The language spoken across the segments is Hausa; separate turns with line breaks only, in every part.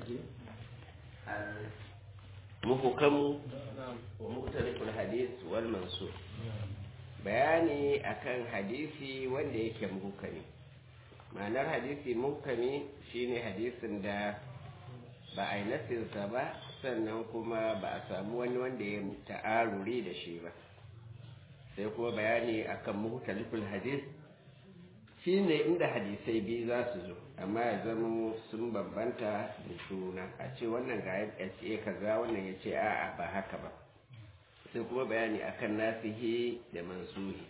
الرجيم المحكم ومختلف الحديث والمنسوخ bayani akan hadisi wanda yake muhkami ma'anar hadisi muhkami shine hadisin da ba a yi nasinsa ba sannan kuma ba a samu wani wanda ya ta'aruri da shi ba sai kuma bayani akan muhtaliful hadis shine inda hadisai biyu za su zo amma ya zama sun bambanta da juna a ce wannan ga ya ce kaza wannan ya ce a'a ba haka ba sai kuma bayani akan nasihi da mansuhi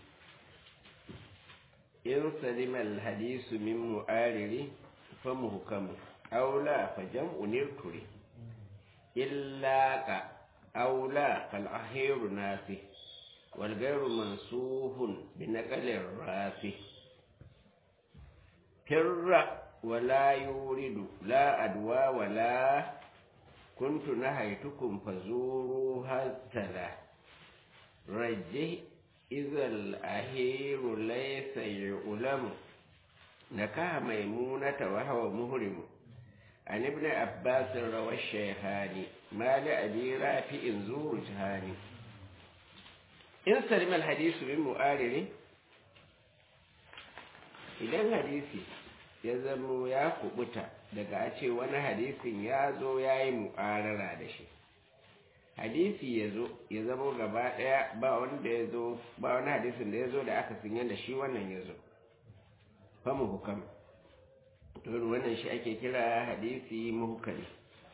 in salimal hadisu min mu'ariri fa muhkamu aula fa jam'u nirturi illa ka aula fal ahiru nasi wal ghayru mansuhun bi naqalir rafi firra wala yuridu la adwa wala kuntu nahaytukum fazuru hasala rajih izal ahiru laysa yu'lamu nakaha maimunata wa huwa muhrimu عن ابن عباس روى الشيخان ما لأبي رافع زور جهاني إن سلم الحديث من مؤارر idan hadisi ya zamo ya kubuta daga a ce wani hadisin ya zo ya yi mu'arara da shi hadisi ya zo ya zamo gaba ɗaya ba wanda ya zo ba wani hadisin da ya zo da aka sinya da shi wannan ya zo famu hukam don wannan shi ake kira hadisi muhkami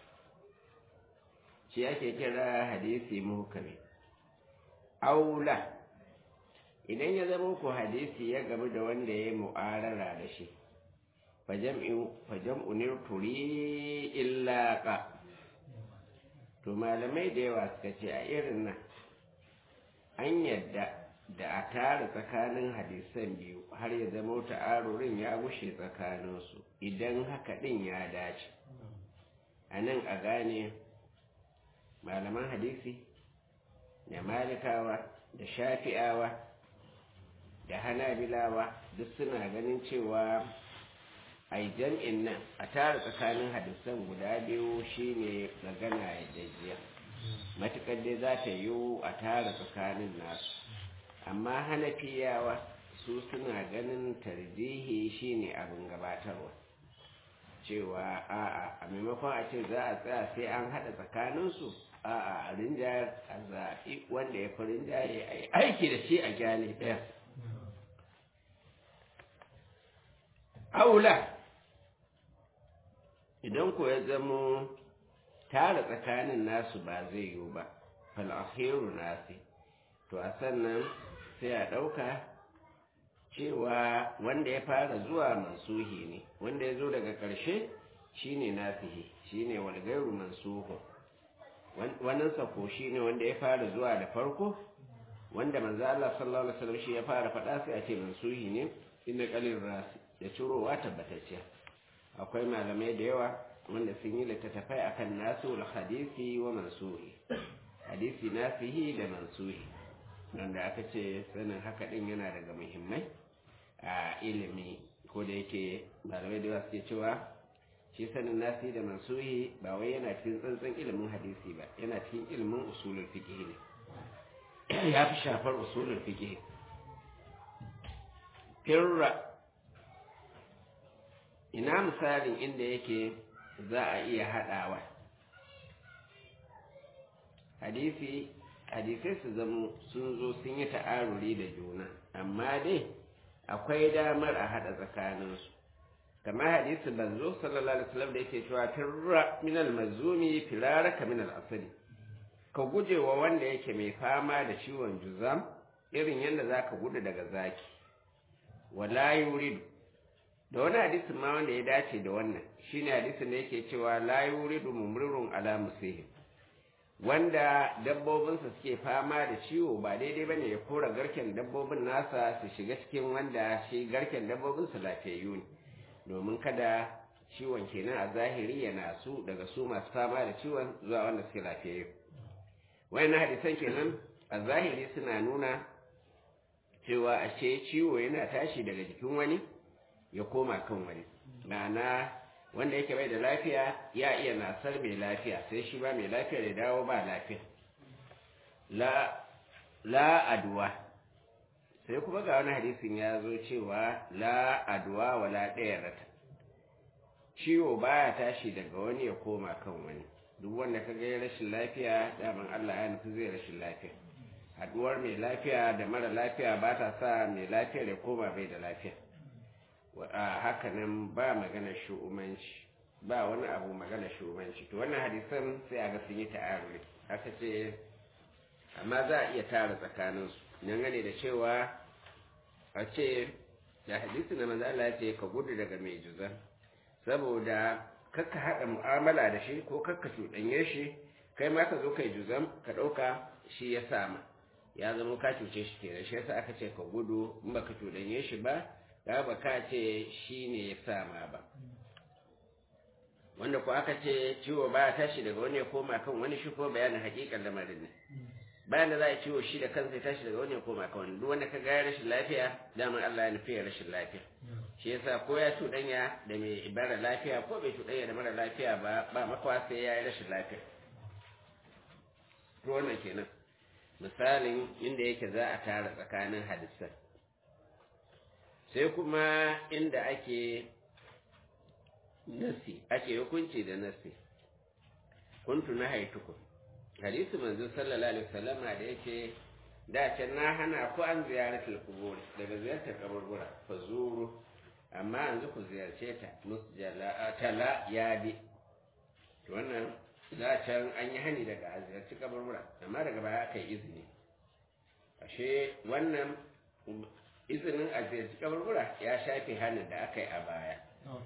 shi ake kira hadisi muhkami aula idan ya zama ku hadisi ya gamu da wanda ya yi mu'arara da shi fajam'u nirturi illa ka to malamai da yawa suka ce a irin nan an yadda da a tara tsakanin hadisan biyu har ya zama ta'arurin ya gushe tsakaninsu idan haka ɗin ya dace a nan a gane malaman hadisi da malikawa da shafi'awa da hanabilawa duk suna ganin cewa a jam'in nan a tara tsakanin hadisan guda biyu shine magana ya jajjiya matuƙar dai za ta yiwu a tara tsakanin nasu amma hanafiyawa su suna ganin tarjihi shine abin gabatarwa cewa a'a a maimakon a ce za a tsaya sai an haɗa tsakaninsu a'a a rinjayar a zaɓi wanda ya fi rinjaye a yi aiki da shi a gyale ɗaya aula idan ko ya zamo tara tsakanin nasu ba zai yiwu ba fal'ahiru nasi to a sannan sai a ɗauka cewa wanda ya fara zuwa mansuhi ne wanda ya zo daga ƙarshe shine nasihi shine walgairu mansuhu wannan sako shine wanda ya fara zuwa da farko wanda manzo Allah sallallahu alaihi wasallam shi ya fara faɗa sai a ce mansuhi ne inna qalil rasi da cirowa tabbatacciya akwai malamai da yawa wanda sun yi littattafai akan nasu hadisi wa mansuhi hadisi nasihi da mansuhi wanda aka ce sanin haka din yana daga muhimmai a ilimi ko da yake malamai da suke cewa shi sanin nasi da mansuhi ba wai yana cikin tsantsan ilimin hadisi ba yana cikin ilimin usulul fiqh ne ya fi shafar usulul fiqh firra ina misalin inda yake za a iya haɗawa hadisi hadisai su zamo sun zo sun yi ta'aruri da juna amma dai akwai damar a haɗa tsakaninsu kamar hadisi banzo sallallahu alaihi wasallam da yake cewa firra min al-mazumi firaraka min al-asali ka guje wa wanda yake mai fama da ciwon juzam irin yadda zaka gudu daga zaki wala yuridu da wani hadisin ma wanda ya dace da wannan shine hadisin da yake cewa la yuridu mumrirun ala musihim wanda dabbobinsa suke fama da ciwo ba daidai ba ne ya kora garken dabbobin nasa su shiga cikin wanda shi garken dabbobinsa lafiyayyu ne domin kada ciwon kenan a zahiri yana su daga su masu fama da ciwon zuwa wanda suke lafiyayyu wayannan hadisan kenan a zahiri suna nuna cewa ashe ciwo yana tashi daga jikin wani ya koma kan wani ma'ana wanda yake bai da lafiya ya iya nasar mai lafiya sai shi ba mai lafiya da dawo ba lafiya la la aduwa sai kuma ga wani hadisin ya zo cewa la aduwa wala ɗaya rata ciwo baya tashi daga wani ya koma kan wani duk wanda ka ga rashin lafiya daman Allah ya nufi zai rashin lafiya haduwar mai lafiya da mara lafiya ba ta sa mai lafiya da koma bai da lafiya a haka nan ba magana shu'umanci ba wani abu magana shu'umanci to wannan hadisan sai a ga sun yi ta'aruri haka ce amma za a iya tara tsakaninsu nan gane da cewa a ce da hadisi na manzo Allah ya ce ka gudu daga mai juzan saboda kakka haɗa mu'amala da shi ko kakka cuɗanye shi kai ma ka zo kai juzam ka ɗauka shi ya sama ya zama ka cuce shi kenan shi yasa aka ce ka gudu in baka cuɗanye shi ba da ba ka ce shi ne ya sama ba wanda ko aka ce ciwo ba tashi daga wani ya koma kan wani shi ko bayanin hakikan lamarin ne bayan da za a ciwo shi da kansa ya tashi daga wani ya koma kan wani duk wanda ka ga rashin lafiya daman Allah ya nufi rashin lafiya shi yasa ko ya cuɗanya da mai ibara lafiya ko bai cuɗanya da mara lafiya ba ba makawa sai ya yi rashin lafiya to wannan kenan misalin inda yake za a tara tsakanin hadisan sai kuma inda ake nasi ake hukunci da nasi kuntu na haituku hadisi manzo sallallahu alaihi wasallam da yake da can na hana ku an ziyaratul qubur daga ziyartar kaburbura fa zuru amma yanzu ku ziyarce ta musjala tala yadi to wannan da can an yi hani daga a ziyarci kaburbura amma daga baya aka yi izini ashe wannan izinin a ziyarci kaburbura ya shafe hannun da aka yi a baya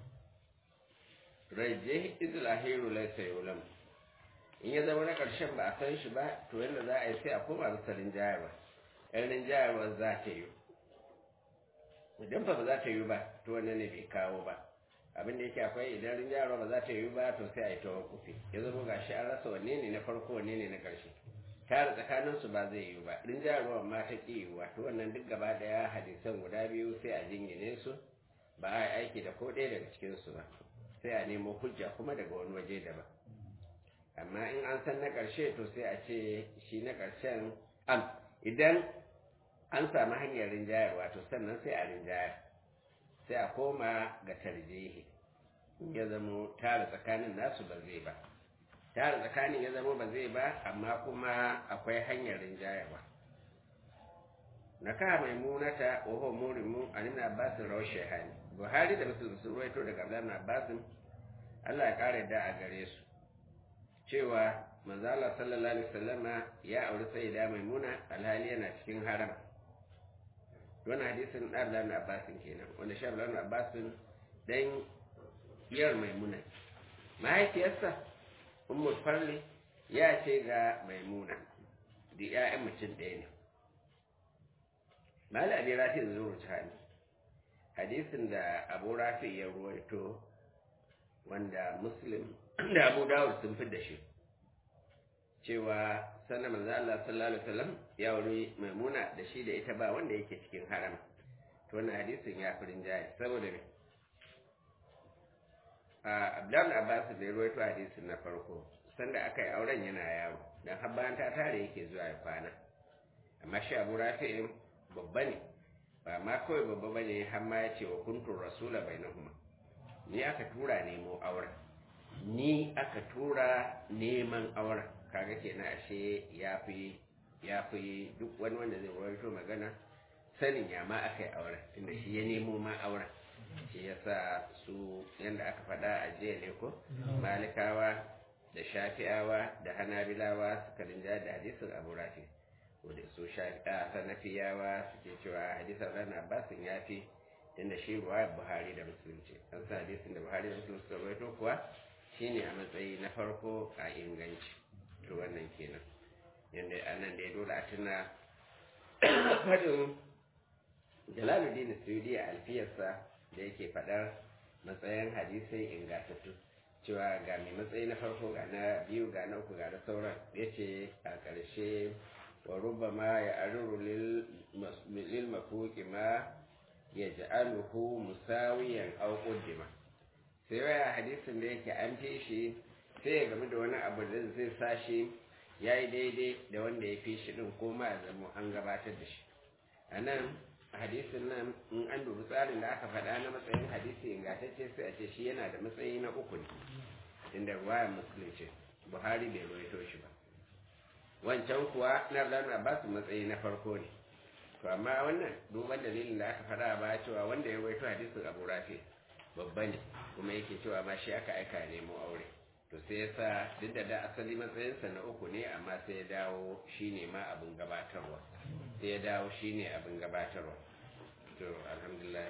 rajje izlahiru laysa yulam in ya zama na ƙarshen ba a san shi ba to yadda za a yi sai a koma bisa rinjayarwa yan rinjayarwa za ta yi idan ba za ta yi ba to wannan ne bai kawo ba abin da yake akwai idan rinjayarwa ba za ta yi ba to sai a yi tawon kufi ya zama ga shi an rasa wanne ne na farko wanne ne na ƙarshe tare tsakanin su ba zai yi ba rinjayarwa ma ta ƙi yiwuwa to wannan duk gaba daya hadisan guda biyu sai a jingine su ba a yi aiki da ko ɗaya daga cikinsu ba sai a nemo hujja kuma daga wani waje daban amma in an san na ƙarshe to sai a ce shi na ƙarshen am idan an samu hanyar rinjayarwa to sannan sai a rinjayar sai a koma ga tarjihi ya zamo tara tsakanin nasu ba zai ba tara tsakanin ya zamo ba zai ba amma kuma akwai hanyar rinjayarwa na ka mai munata wa huwa murimu an ibn abbas rawah shaykhani buhari da muslim sun ruwaito daga abdullah abbas Allah ya kare da a gare su cewa manzala sallallahu alaihi wasallama ya auri sayyida maimuna alhali yana cikin haram wannan hadisin Abdullah ibn Abbas kenan wanda shi Abdullah ibn Abbas dan yar maimuna mahaifiyarsa ummu farli ya ce ga maimuna da ƴaƴan mutum ɗaya ne mali abi rafi zuru tani hadisin da abu rafi ya ruwaito wanda muslim da abu dawud sun fi da shi cewa sanna manzo Allah sallallahu alaihi wasallam ya wuri maimuna da shi da ita ba wanda yake cikin haram to wannan hadisin ya fi rinjaye saboda me a Abdul Abbas da ya rawaito hadisin na farko sanda aka yi auren yana yaro dan har bayan ta tare yake zuwa ya kwana amma shi Abu Rafi'in babba ne ba ma kawai babba bane har ma ya ce wa kuntur rasula bainahuma ni aka tura nemo auren ni aka tura neman auren kaga kenan ashe ya fi ya fi duk wani wanda zai rawaito magana sanin ya ma aka yi auren tunda shi ya nemo ma auren shi ya sa su yadda aka faɗa a jiya ne ko malikawa da shafi'awa da hanabilawa suka rinja da hadisin abu rafi wadda su shafi'a sanafiyawa suke cewa hadisin ran abbasin ya fi tunda shi ruwa buhari da musulunci an sa hadisin da buhari da musulunci suka rawaito kuwa shine a matsayi na farko a inganci to wannan kenan yadda anan da ya dole a tuna fadin jalaluddin suyudi a alfiyarsa da yake fadar matsayin hadisai ingantattu cewa ga mai matsayi na farko ga na biyu ga na uku ga na sauran ya ce a ƙarshe wa rubama ya aruru lil mafuki ma ya ja'aluhu musawiyan au qaddima sai waya hadisin da yake an fi shi sai ya game da wani abu da zai sa shi ya yi daidai da wanda ya fi shi din ko ma ya zama an gabatar da shi a nan hadisin nan in an dubi tsarin da aka faɗa na matsayin hadisi ingantacce sai a ce shi yana da matsayi na uku ne inda ruwaya musulunci buhari bai ruwaito shi ba wancan kuwa na Abdullahi Abbas matsayi na farko ne to amma wannan duban dalilin da aka fara ba cewa wanda ya waito hadisin Abu Rafi babba ne kuma yake cewa ma shi aka aika nemo aure to sai ya sa duk da da asali matsayinsa na uku ne amma sai ya dawo shine ma abin gabatarwa sai ya dawo shine abin gabatarwa to alhamdulillah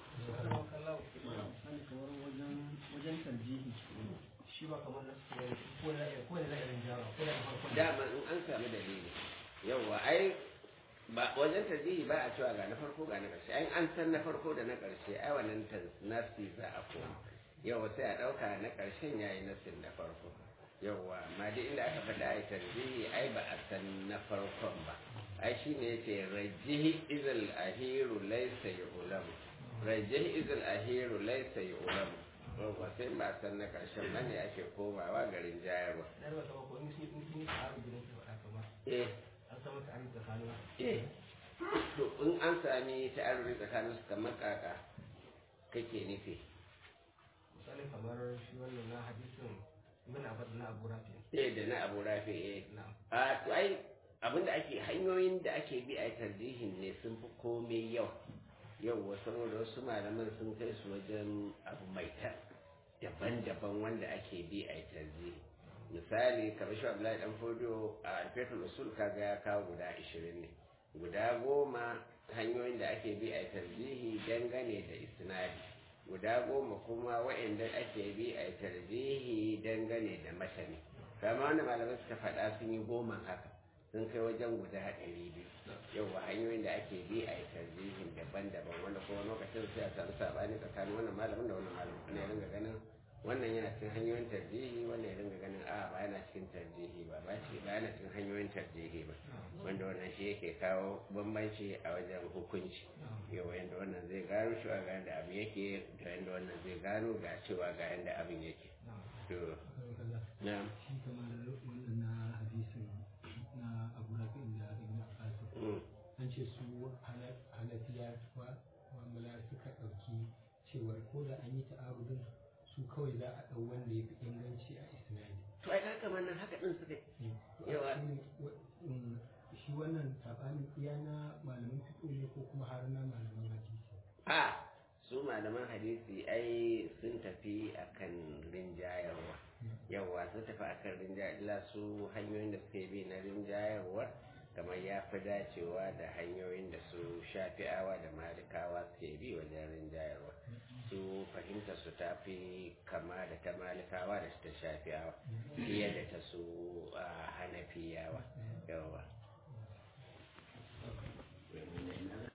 wajen tarjihi shi ba kamar na ko da ko da irin jawa ko da farko
dama in an samu dalili yauwa ai ba wajen tarjihi ba a cewa ga na farko ga na ƙarshe ai an san na farko da na ƙarshe ai wannan nasi za a koma yauwa sai a ɗauka na ƙarshen yayi nasin na farko yauwa amma dai inda aka faɗa ai tarjihi ai ba a san na farkon ba ai shine yace rajihi izal ahiru laysa yu'lamu rajihi izal ahiru laysa yu'lamu yauwa sai ba a san na ƙarshen ba ne ake komawa garin jayarwa
na ba ta ko in shi in shi a gidan ka faɗa kamar
eh
an samu ta ayi tsakanin
eh to in an sami ta'aruri tsakanin su kamar kaka kake nufi
misali kamar shi wannan na hadisin ibn abbas na abu rafi
eh da na abu rafi eh
na
a to ai abinda ake hanyoyin da ake bi a tarjihin ne sun fi komai yau yau saboda wasu malaman sun kai su wajen abu mai ta daban-daban wanda ake bi a tarjihi misali kamar shi Abdullahi dan Fodio a alfetul usul kaga ya kawo guda 20 ne guda goma hanyoyin da ake bi a tarjihi dangane da isnadi guda goma kuma waɗanda ake bi a tarjihi dangane da matani kama wanda malamai suka faɗa sun yi goma haka sun kai wajen guda ɗari biyu yawa hanyoyin da ake bi a tarjihin daban-daban wanda kuma lokacin sai a samu sabani tsakanin wannan malamin da wannan malamin ne ringa ganin wannan yana cikin hanyoyin tarjihi wannan ya dinga ganin a ba yana cikin tarjihi ba ba shi ba yana cikin hanyoyin tarjihi ba wanda wannan shi yake kawo bambanci a wajen hukunci yau yanda wannan zai gano shi ga yanda abin yake da yanda wannan zai gano ga cewa ga yanda abin yake to na
shi kamar wannan na hadisin na abu rafi da ibn abbas an ce su halafiya wa mu'amala suka ɗauki cewar ko da an yi ta'arudin su kawai za a ɗau wanda ya fi inganci a isnadi
to ai haka wannan haka din suka Yawa.
shi wannan saɓanin iya na malaman fito ne ko kuma har na malaman hadisi
a su malaman hadisi ai sun tafi akan rinjayarwa yawa sun tafi akan rinjayarwa su hanyoyin da suke bi na rinjayarwa kamar ya fi dacewa da hanyoyin da su shafi'awa da malikawa suke bi wajen rinjayarwa su fahimta su ta fi kama da ta malikawa da ta shafi'awa fiye da ta su a hanafiyawa yawa